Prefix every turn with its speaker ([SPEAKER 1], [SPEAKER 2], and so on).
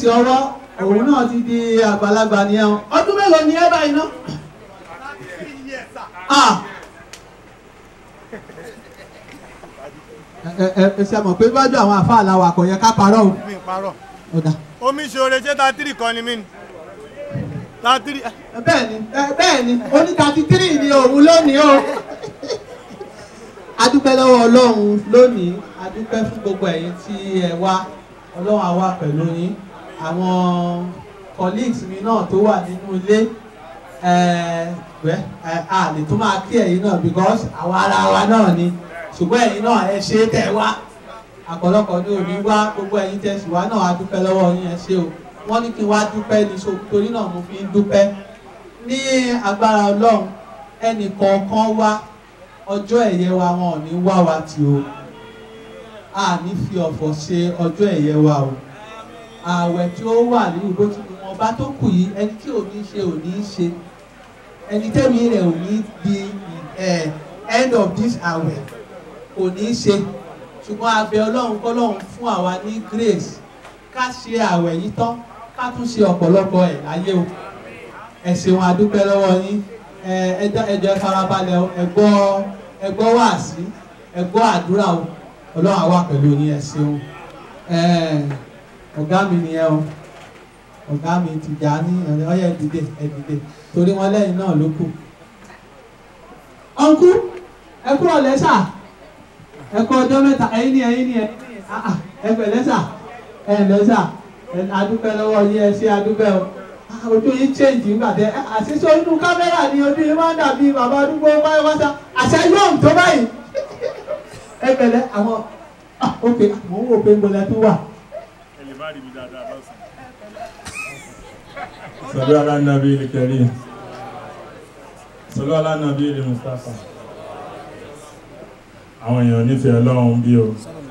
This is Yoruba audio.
[SPEAKER 1] sí ọwọ́ òun náà ti di àgbàlagbà nìyẹn o. ọdún mélòó ni ẹ báyìí náà. ah ẹ ẹ ẹ ṣe mọ̀ pé bájú àwọn àfa àlàwà kò yẹ ká parọ́ o.
[SPEAKER 2] mi parọ́
[SPEAKER 1] ó dà.
[SPEAKER 2] omi ṣoore ṣé ta tírì kan ni mí ni ta tírì
[SPEAKER 1] bẹ́ẹ̀ ni ẹ, bẹ́ẹ̀ ni oní thirty three ni òun lónìí o. adúpẹ́ lọ́wọ́ ọlọ́run lónìí adúpẹ́ fún gbogbo ẹ̀yin tí ẹ wá ọlọ́run á wà pẹ̀lú yín àwọn colleagues mi náà tó wà nínú ilé ẹ wẹ́ ẹ a lè tún máa kí ẹ̀yin náà because àwa ara wa náà ni ṣùgbọ́n ẹ̀yin náà ẹ ṣe é tẹ̀ wá àpọ̀lọpọ̀ ní òní wá gbogbo ẹ̀yin tẹ̀ sí wa náà a dúpẹ́ lọ́wọ́ yín ẹ ṣé o wọ́n ní kí n wá dúpẹ́ ní so torí náà mo fi ń dúpẹ́ ní agbára ọlọ́run ẹnì kọ̀ọ̀kan wá ọjọ́ ẹ̀yẹ wa wọn ò ní wá wa tì o a ní fi ọ̀fọ̀ ṣe ọjọ́ ẹ̀yẹ wa o ààwẹ̀ tí ó wà ní ìbò tí wọn bá tó kù yìí ẹni tí ò ní ṣe ò ní ṣe ẹni tẹ́mi rẹ̀ ò ní di eh, end of this ààwẹ̀ kò ní ṣe ṣùgbọ́n a bẹ̀ ọlọ́run kọ́lọ́run fún àwa ní grace ká ṣe ààwẹ̀ yìí tán ká tún ṣe ọ̀pọ̀lọpọ̀ ẹ̀ láyé o ẹ ṣeun a dúpẹ́ lọ́wọ́ yín ẹ ẹ dá- ẹ jọ̀ọ́ ẹ farabalẹ̀ o ẹ gbọ́ ẹ gbọ́ wáàsí ẹ gbọ́ àdúrà o ọlọ́run á wà pẹ̀lú yín ẹ ṣeun ẹ ọ̀gá mi nìyẹn o ọ̀gá mi ti jà ní ọyẹ dìde ẹ dìde torí wọn lẹ́yìn náà ló kù. ọ̀nkú ẹ kúrò lẹ́sà ẹ kú ọjọ́ mẹ́ta ẹ̀yin ni ẹ̀yin ni ẹ̀yin ni ah, ah, ẹ pẹ̀lẹ́ sà ẹ lẹ́sà ẹ adúpẹ́ lọ́wọ́ yín ẹ ṣe adúpẹ́ o Ah, ojú yín change nígbà tẹ ẹ àṣìṣe inú kámẹ́rà ni ojú yín máa ń dàbí bàbá arúgbó pátápátá àṣà yóò tó báyìí ẹ pẹ̀lẹ́ àwọn ah, ok mò ń wò pé ń bọ̀lẹ̀ tó wà.
[SPEAKER 2] ẹ lè má rí mi dáadáa lọ́sàn.
[SPEAKER 3] صلوا على النبي الكريم صلوا على النبي المصطفى àwọn èèyàn nífẹ̀ẹ́ ọlọ́run bí o